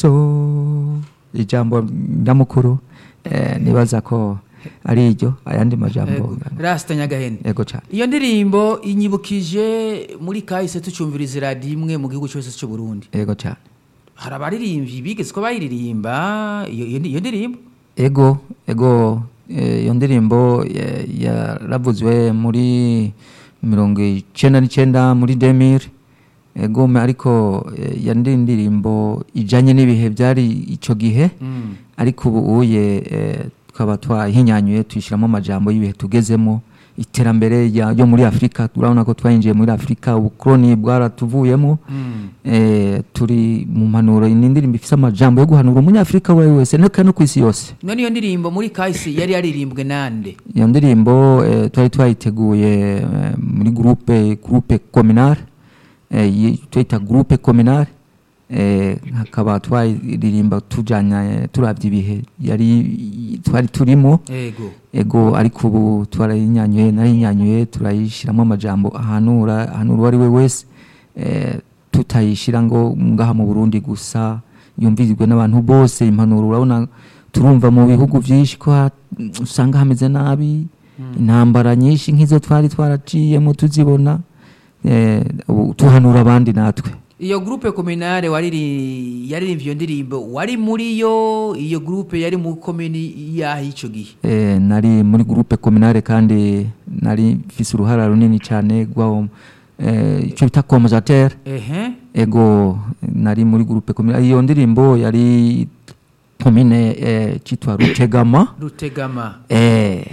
so ijambo nyamukuru eh, nibaza ko ari iryo ayandi majambo rasita nyagahene ego cyane iyo ndirimbo inyibukije muri kahise tucumviriza iradiyo imwe mu gihugu cyose cy'u Burundi ego cyane hari abaririmbyi bigeze ko bayiririmba iyo iyo- iyo ndirimbo ego ego eh, iyo ndirimbo eh, yaravuzwe muri mirongo icenda n'icenda muri demire ego me- ariko eh, ya ndi ndirimbo ijanye n'ibihe byari ico gihe Mm. ariko ubu uye eh, tukaba twahinyanyuye tuyishyiramo amajambo y'ibihe tugezemo iterambere rya- ryo muri afurika urabona ko twayinjiye muri afurika ubukoroni bwaratuvuyemo Mm. eh, turi mu mpanuro ni indirimbo ifite amajambo yo guhanura umunyafurika uwo ari we wese ndetse no ku isi yose none iyo ndirimbo muri kahise yari yaririmbwe nande iyo ndirimbo eh, twari twayiteguye eh, muri groupe groupe communale eh, yi- tuyita groupe communale eh, hakaba twayiririmba tujanya turavye ibihe yari twari turimo ego ego ariko ubu twarayinyanyuye narayinyanyuye turayishyiramo amajambo ahanura ahanura uwo ari we wese eh, tutayishyira ngo ngaha mu burundi gusa yumvirizwe n'abantu bose impanuro urabona turumva mu bihugu byinshi ko ha- usanga hameze nabi intambara nyinshi nk'izo twari twaraciyemo tuzibona eh, ubu tuhanura abandi natwe iyo groupe communale wariri yaririmbye iyo ndirimbo wari muri yo iyo groupe yari mu komini yaho ico gihe Eh, nari muri groupe communale kandi nari mfise uruhara runini cyane rwawo eh, icyo bita commusateur ehe ego nari muri groupe communale iyo ndirimbo yari komine eh, citwa Rutegama rutegama eh,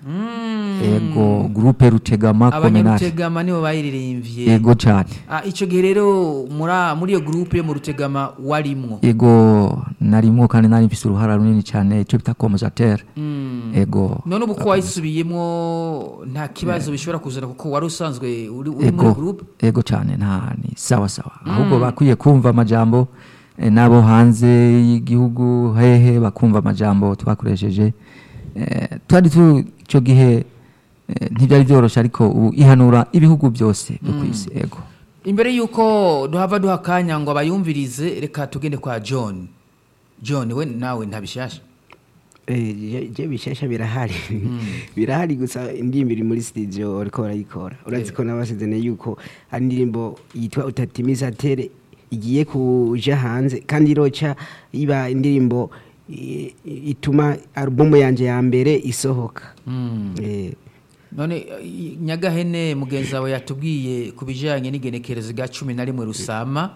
Mm. ego groupe Rutegama communale abanyarutegama nibo bayiririmbye ego cyane Ah, ico gihe rero muri muri iyo groupe yo mu rutegama warimwo ego narimwo kandi nari mfise uruhara runini cyane icyo bita commusateur Mm. ego none ubu ko wayisubiyemwo nta kibazo bishobora kuzana kuko wari usanzwe uri uri muri ego groupe ego cyane nta ni sawa sawa ahubwo bakwiye kumva amajambo eh, n'abo hanze y'igihugu hehe bakumva amajambo twakoresheje Eh, twari tu icyo gihe eh, ntibyari byoroshye ariko ubu ihanura ibihugu byose byo ku isi ego imbere y'uko duhava duha akanya ngo abayumvirize reka tugende kwa john john we nawe ntabishasha Eh, je- je bishasha birahari birahari gusa indirimbo iri muri studio ariko barayikora urazi ko nabasezene yuko ari indirimbo yitwa utatimiza tere igiye kuja hanze kandi iroca iba indirimbo i- i- ituma alubumu yanje ya mbere isohoka Mm. Eh, none i- nyagahene mugenzi wawe yatubwiye ku bijyanye n'igenekerezo rya cumi na rimwe rusama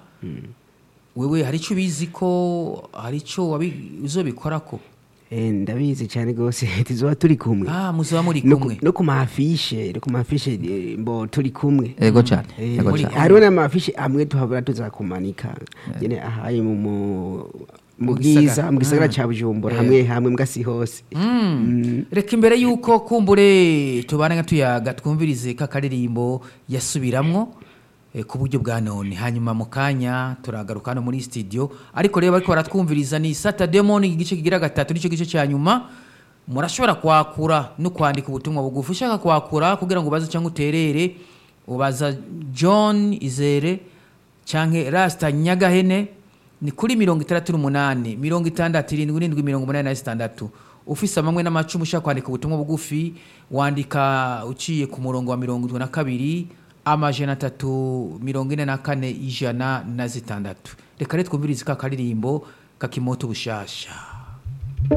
wewe hari icyo ubizi ko hari icyo wabi- uzobikora ko eh, ndabizi cyane rwose tuzoba turi kumwe ah muzaba muri no ku- kumwe no ku mafishe no ku mafishe eh, mbo turi kumwe ego cyane Eh, ego muri- cyane hariho n'amafishi amwe tuhabura tuzakumanika nyene ahaye mu mu- mu Mu gisagara. bwiza mu gisagara Mm. ca bujumbura Eh. hamwe hamwe mbwa si hose Mm. reka imbere y'uko kumbure tubana nka tuyaga twumvirize k'akaririmbo yasubiramwo eh, ku buryo bwa none hanyuma mu kanya turagaruka hano muri studio ariko rero bariko baratwumviriza ni saturday morning igice kigira gatatu nicyo gice cya nyuma murashobora kwakura no kwandika ubutumwa bugufi ushaka kwakura kugira ngo ubaze cyangwa uterere ubaza john izere canke rasta nyagahene ni kuri mirongo itandatu n'umunani mirongo itandatu irindwi n'indwi mirongo umunani na zitandatu ufise amamwe n'amacumu ushaka kwandika ubutumwa bugufi wandika uciye ku murongo wa mirongo itatu na kabiri amajana atatu mirongo ine na kane ijana na zitandatu reka rero twumvirize ka karirimbo kakimoto bushasha